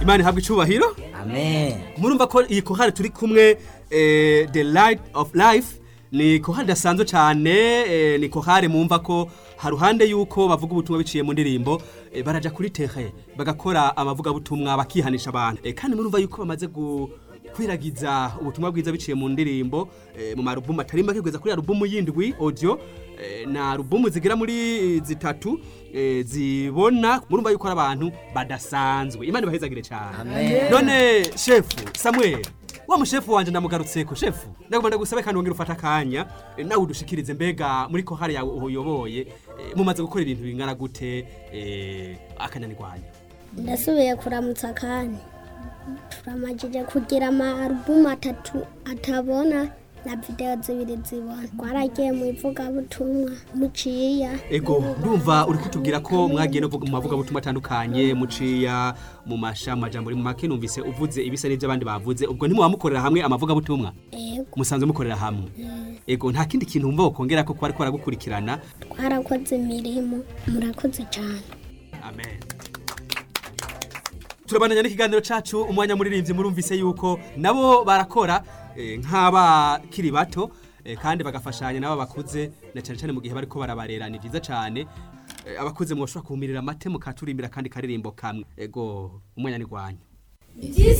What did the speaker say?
imana ihabwa icubahiro amen murumva ko iyi kohari turi kumwe eh, the light of life ni kohari idasanzwe cyane eh, ni kohari mumva ko haruhande yuko bavuga ubutumwa biciye mu ndirimbo eh, baraja kuri tehe bagakora amavugabutumwa bakihanisha abantu eh, kandi murumva yuko bamaze gu kwiragiza ubutumwa bwiza biciye mu ndirimbo eh, mu marubumu atari make kugeza kuri alubumu yindwi audio eh, na alubumu zigera muri zitatu eh, zibona murumva yuko ari abantu badasanzwe imana ibahezagire cyane Amen. none shefu samuel wa mushefu wanje ndamugarutseko shefu ndagomba ndagusabe kandi wongera ufata akanya eh, nawe udushikirize mbega muri kohari yawe uyoboye eh, mumaze gukora ibintu bingana gute eh, akanyanirwanya ndasubiye kuramutsa kandi turamajije kugira amarubumu atatu atabona na videwo zibiri zibona twaragiye mu ivugabutumwa muciya ego ndumva uri kutubwira ko mwagiye no mu mavugabutumwa atandukanye muciya mu masha majambo muri mu make numvise uvuze ibisa n'ibyo abandi bavuze ubwo ntimuba mukorera hamwe amavugabutumwa ego musanzwe mukorera hamwe ego nta kindi kintu wumva wokongera ko kwari kwaragukurikirana twarakoze imirimo murakoze cyane amen turabandanya n'ikiganiro cacu umwanya muririmbyi murumvise yuko nabo barakora eh, nk'abakiri bato eh, kandi bagafashanya nabo bakuze na cyane cyane mu gihe bariko barabarera ni byiza cyane Eh, abakuze mwoshobora kuhumirira amate mukaturimbira kandi karirimbo kamwe ego umwanya ni gwanyu It is